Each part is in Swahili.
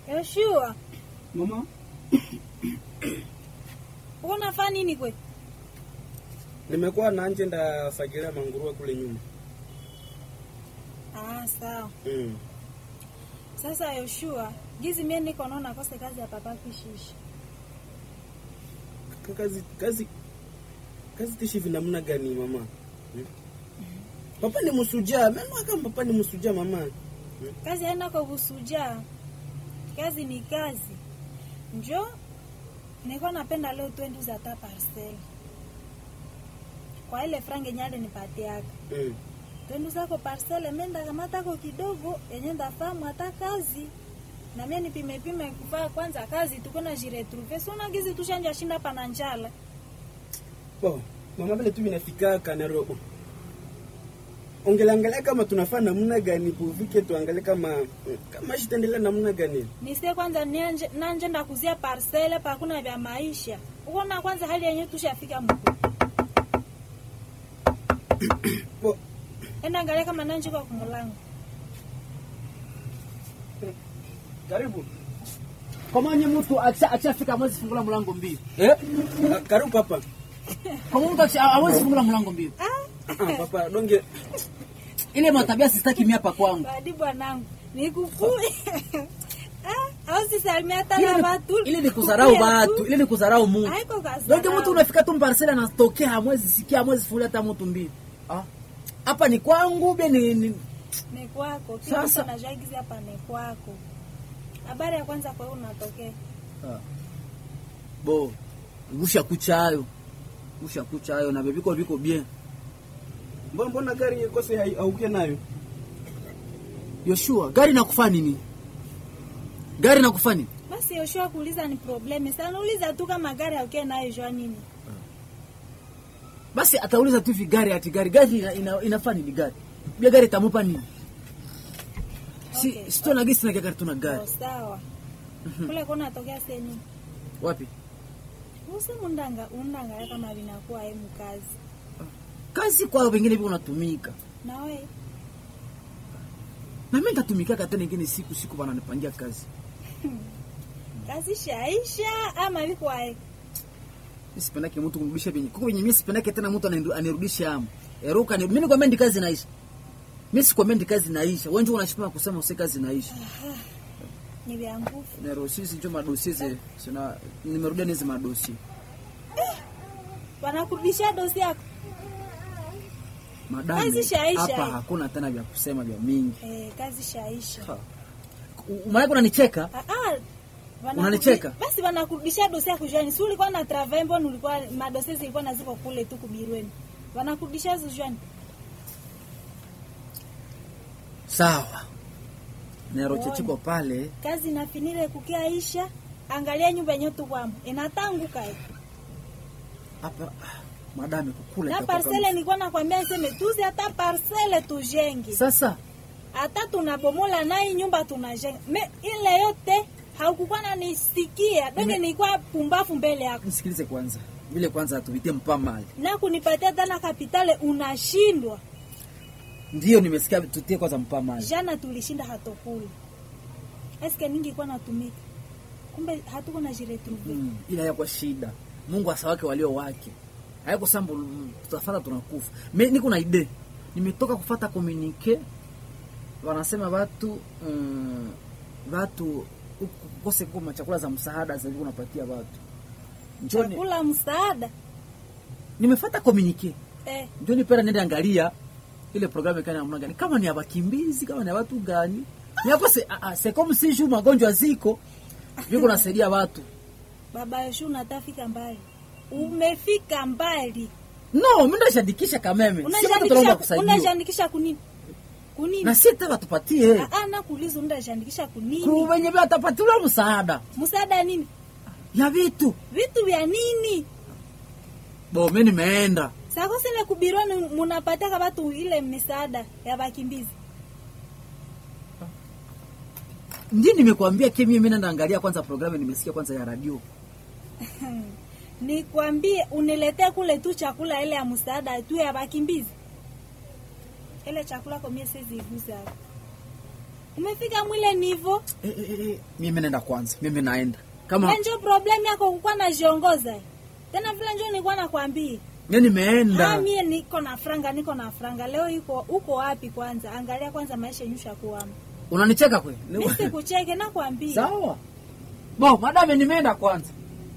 Yoshua, Mama, uko unafanya nini kwe? nimekuwa nanje ndafagilia manguruwe kule nyuma. Ah, sawa. Mm. Sasa Yoshua, gizi mie niko naona kose kazi ya papa kishishi. Ka- Kazi kazi kazi tishi vinamna gani mama? Hmm? Papa ni msujaa, mimi kama papa ni msujaa mama. Kazi haina kwa kusuja. Kazi ni kazi. Njo niko napenda leo twendi za ta parcel. Kwa ile frange nyale nipatiaka. Mm. Twendi zako parcel menda kamata ko kidogo yenye ndafahamu hata kazi. Na mimi nipime pime kufaa kwanza kazi tuko na jiretrouver. Sio gizi tushanja shinda pana njala. Bo, mama vile tu vinafika kanero. Ongelangalia kama tunafaa namna gani kuvike tuangalie kama kama shitaendelea namna gani. Nisie kwanza nianje nanje ndakuzia parcele pa kuna vya maisha. Uona kwanza hali yenyewe tushafika mkuu. Bo, Enda angalia kama nanje kwa kumulango. karibu. Kama nye mtu akisha akishafika mwezi fungula mlango mbili. Eh? Ah, Karibu papa. Kama mtu akisha hawezi fungula mlango mbili. Ah, Ah, papa, donge Ile matabia sistaki mimi hapa kwangu. badi bwanangu. Nikukui. ah, au sisalimia hata Ile na ni- watu. Ile ni kudharau Kukuya tu. watu, ile ni kudharau Mungu. Haiko kazi. Ndio mtu unafika tu parcela anatokea hamwezi sikia hamwezi fungulia hata mtu mbili. Ah. Hapa ni kwangu be ni, ni ni kwako. Sasa- Sasa na jagizi hapa ni kwako. Habari ya kwanza kwa hiyo unatokea. bo gusha kucha hayo. Gusha kucha hayo na bebiko biko bien. mbona mbona gari ikose hai- hauke nayo? Yoshua, gari nakufanya nini? Gari nakufanya nini? Basi Yoshua kuuliza ni problemi. Sana uliza tu kama gari auke nayo jua nini. Basi atauliza tu hivi gari ati gari gari ina, ina, inafaa nini gari? Bia gari itamupa nini? Si Okay. sito na gisi na gari tuna gari. Oh, sawa. Kule kuna natokea seni. Wapi? Usi mundanga undanga kama vinakuwa hemu kazi. Kazi kwa wengine hivi unatumika. Na we Na mimi nitatumika tena nyingine siku siku bana nipangia kazi. kazi shaisha ama viko hai. Mimi sipendake mtu kumrudisha benye. Kuko benye mimi sipendake tena mtu anandu- anirudisha hamu. Eruka ni mimi nikwambia kazi naisha. Mimi sikwambia kazi naisha. Wewe njoo unashipima kusema usi kazi naisha. Ni vya nguvu. Na rosisi njoo madosi ze. Sina nimerudia nizi madosi. Wanakurudishia dosi yako. Madame. Kazi shaisha Hapa hii. hakuna tena vya kusema vya mingi. Eh, kazi shaisha. Ha. Umaana unanicheka? Ah, ah, wanakurudi- Unanicheka? Basi wanakurudishia dosi yako jwani. Si ulikuwa na travail mbona ulikuwa madosi zilikuwa naziko kule tu kubirweni. Wanakurudishia hizo jwani. Sawa. Neroche chiko pale. Kazi nafinire kukiaisha. Angalia nyumba yenyewe tu kwamo. Inatanguka. eh. Hapa ah, madame kukula Na itakuwa parcele nilikuwa nakwambia niseme tuzi hata parcele tujenge. Sasa hata tunabomola naye nyumba tunajenga. Me ile yote haukukuwa nanisikia donge, Nime- nilikuwa pumbafu mbele yako nisikilize kwanza. Vile kwanza tuvitie mpa mali. na kunipatia tena kapitale, unashindwa. Ndio nimesikia tutie kwanza mpa mali. Jana tulishinda hatokula, eske ningekuwa natumika, kumbe hatuko na jiretrouve Mm, ila yakwa shida. Mungu asawake walio wake. Hayako sambo tutafata tunakufa. Me niko na idea. Nimetoka kufata communique. Wanasema watu mm, watu ukose kuma chakula za msaada za unapatia watu. Njoni chakula msaada nimefata communique. eh, Njoni pera nende angalia ile programu kana namna gani kama ni ya wakimbizi kama ni ya watu gani. Ni hapo se a, a, se comme si ju magonjwa ziko viko nasaidia watu. baba Yoshu, unatafika mbali, umefika mbali. No, mimi ndashadikisha kameme. Si watu tunaomba Unajiandikisha kusaidiwa. unajiandikisha kunini kunini? Na si tena tupatie. Ah, ah, nakuuliza unajiandikisha kunini? Ku wenye vya tapatiwa msaada Msaada nini? ya vitu. Vitu vya nini? Bo mimi nimeenda. Sako sile kubironi munapataka watu ile misaada ya wakimbizi. Ndio nimekuambia kimi mimi naenda angalia kwanza programu nimesikia kwanza ya radio. Nikwambie uniletee kule tu chakula ile ya msaada tu ya wakimbizi. Ile chakula kwa mimi siwezi igusa hapo. umefika mwile nivo Eh, eh, eh, eh, mimi naenda kwanza mimi naenda kama njo problem yako kukuwa najiongoza tena vile njo nilikuwa nakwambia mimi nimeenda Ah, mie niko na franga niko na franga leo iko uko wapi kwanza angalia kwanza maisha nyusha kuama unanicheka kweli mi sikucheke nakwambia sawa bo madame nimeenda kwanza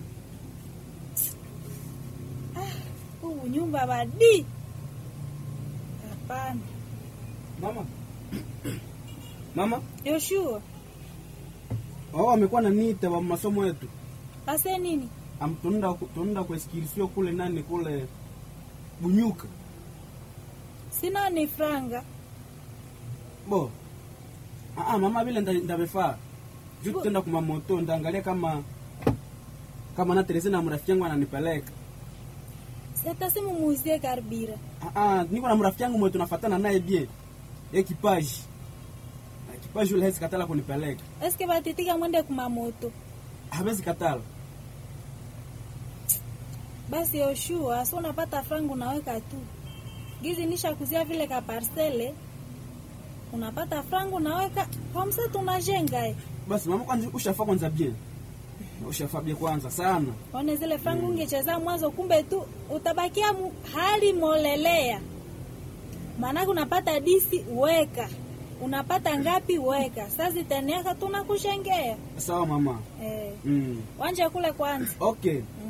huu nyumba badi hapana Mama. Mama, yoshua wao wamekuwa na nita wa masomo yetu. ase nini Am tunaenda tunaenda kwa skilisio kule nani kule Bunyuka. sina ni franga Bo. Ah, ah mama vile nda- ndavefaa. Juu tutaenda kuma moto ndaangalia kama kama na Teresa na mrafiki yangu ananipeleka. seta simu muuzie karbira Ah, ah niko na mrafiki yangu mwe tunafatana naye bien. Ekipaji. Ekipaji ule hezi katala kunipeleka. eske batitika mwende kumamoto Hawezi katala. basi yoshua si unapata franga unaweka tu gizi nisha kuzia vile ka parcele unapata franga unaweka kwa msa tunajenga eh. Basi mama kwanza ushafa kwanza bien. Ushafa bien kwanza sana. one zile franga ungecheza mwanzo kumbe tu utabakia mu, hali molelea maanake unapata disi weka unapata ngapi weka saa ziteniaka tunakushengea Sawa mama. eh. Mm. wanje kule kwanza Okay. mm.